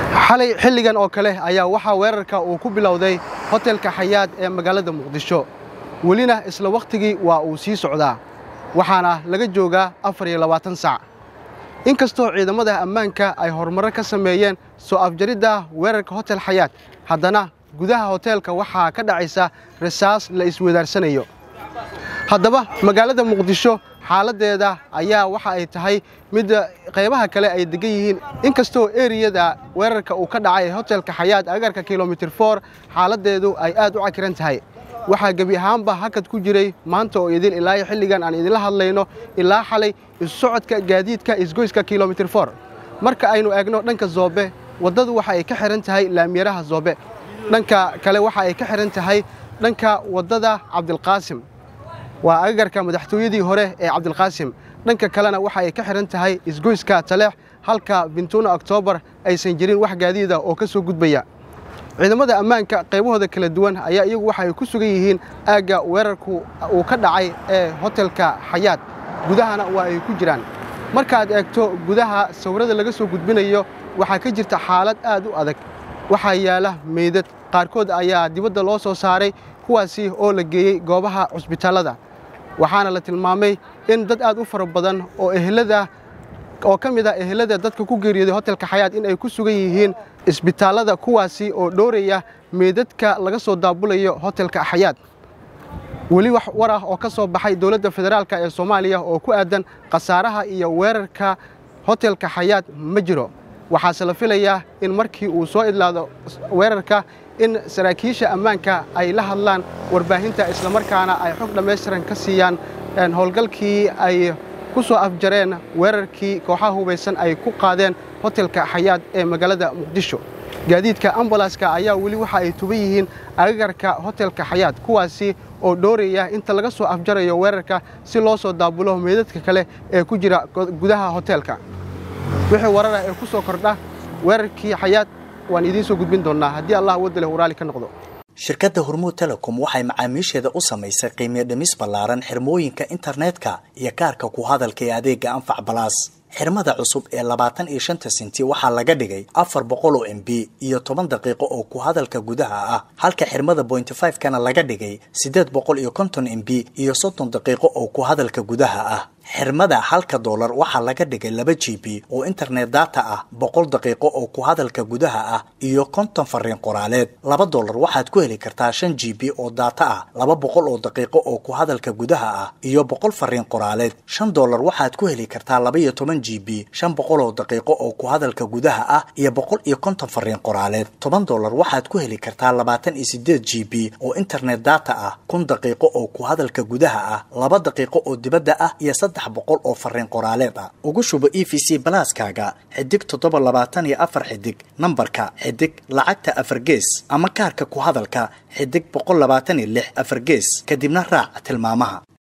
xalay xilligan oo kale ayaa waxaa weerarka uu ku bilowday hotelka xayaad ee magaalada muqdisho welina isla wakhtigii waa uu sii socdaa waxaana laga joogaa afar iyo labaatan sac inkastoo ciidamada ammaanka ay horumarro ka sameeyeen soo afjaridda weerarka hotel xayaad haddana gudaha hoteelka waxaa ka dhacaysa rasaas la isweydaarsanayo haddaba magaalada muqdisho xaaladdeeda ayaa waxa ay tahay mid qaybaha kale ay degan yihiin inkastoo eriyada weerarka uu ka dhacay hotelka xayaad agarka kilomitir for xaaladdeedu ay aad u cakiran tahay waxaa gebi ahaanba hakad ku jiray maanta oo idil ilaa xilligan aan idinla hadlayno ilaa xalay isu socodka gaadiidka isgoyska kilomitir for marka aynu eegno dhanka zoobe waddadu waxa ay ka xihan tahay laamiyaraha zoobe dhanka kale waxa ay ka xihan tahay dhanka waddada cabdilqaasim waa agagarka madaxtooyadii hore ee cabdilqaasim dhanka kalena waxa ay ka xihan tahay isgoyska taleex halka bintuuna oktoobar aysan jirin wax gaadiida oo ka soo gudbaya ciidamada ammaanka qaybahooda kala duwan ayaa iyagu waxa ay ku sugan yihiin aagga weerarku uu ka dhacay ee hotelka xayaad gudahana waa ay ku jiraan markaad eegto gudaha sawirada laga soo gudbinayo waxaa ka jirta xaalad aad u adag waxaa yaala meydad qaarkood ayaa dibadda loo soo saaray kuwaasi oo la geeyey goobaha cusbitaallada waxaana la tilmaamay in dad aad u fara badan oo ehelada oo ka mid ah ehelada dadka ku geeriyooday hotelka xayaad in ay ku sugan yihiin isbitaallada kuwaasi oo dhooraya meydadka laga soo daabulayo hotelka xayaad weli wax war ah oo ka soo baxay dowladda federaalk ee soomaaliya oo ku aadan khasaaraha iyo weerarka hotelka xayaad ma jiro waxaase la filayaa in markii uu soo idlaado weerarka in saraakiisha ammaanka ay la hadlaan warbaahinta islamarkaana ay xog dhammaystiran ka siiyaan howlgalkii ay ku soo afjareen weerarkii kooxaha hubaysan ay ku qaadeen hotelka xayaad ee magaalada muqdisho gaadiidka ambulanska ayaa weli waxa ay tuban yihiin agagarka hotelka xayaad kuwaasi oo dhooraya inta laga soo afjarayo weerarka si loo soo daabulo meydadka kale ee ku jira gudaha hoteelka wixii warara ee ku soo kordha weerarkii xayaad waan idiin soo gudbin doonnaa haddii allah wadda leh uu raalli ka noqdo shirkadda hormuud telecom waxay macaamiisheeda u samaysay qiimiyo dhimis ballaaran xirmooyinka internetka iyo kaarka ku hadalka ee adeegga anfac balaas xirmada cusub ee labaatan iyo shanta senti waxaa laga dhigay afar boqol oo m b iyo toban daqiiqo oo ku hadalka gudaha ah halka xirmada bointy five kana laga dhigay siddeed boqol iyo konton m b iyo soddon daqiiqo oo ku hadalka gudaha ah xirmada halka doolar waxaa laga dhigay laba g b oo internet data ah boqol daqiiqo oo ku hadalka gudaha ah iyo konton fariin qoraaleed laba doolar waxaad ku heli kartaa shan g b oo data ah laba boqol oo daqiiqo oo ku hadalka gudaha ah iyo boqol fariin qoraaleed shan doolar waxaad ku heli kartaa laba iyo toban g b shan boqol oo daqiiqo oo ku hadalka gudaha ah iyo boqol iyo konton fariin qoraaleed toban doolar waxaad ku heli kartaa labaatan iyo sideed g b oo internet data ah kun daqiiqo oo ku hadalka gudaha ah laba daqiiqo oo dibadda ah iyo saddex boqol oo fariin qoraaleed ah ugu shubo e v c balaaskaaga xidig toddoba labaatan iyo afar xidig nambarka xidig lacagta afar gees ama kaarka ku hadalka xidig boqol labaatan iyo lix afar gees kadibna raac tilmaamaha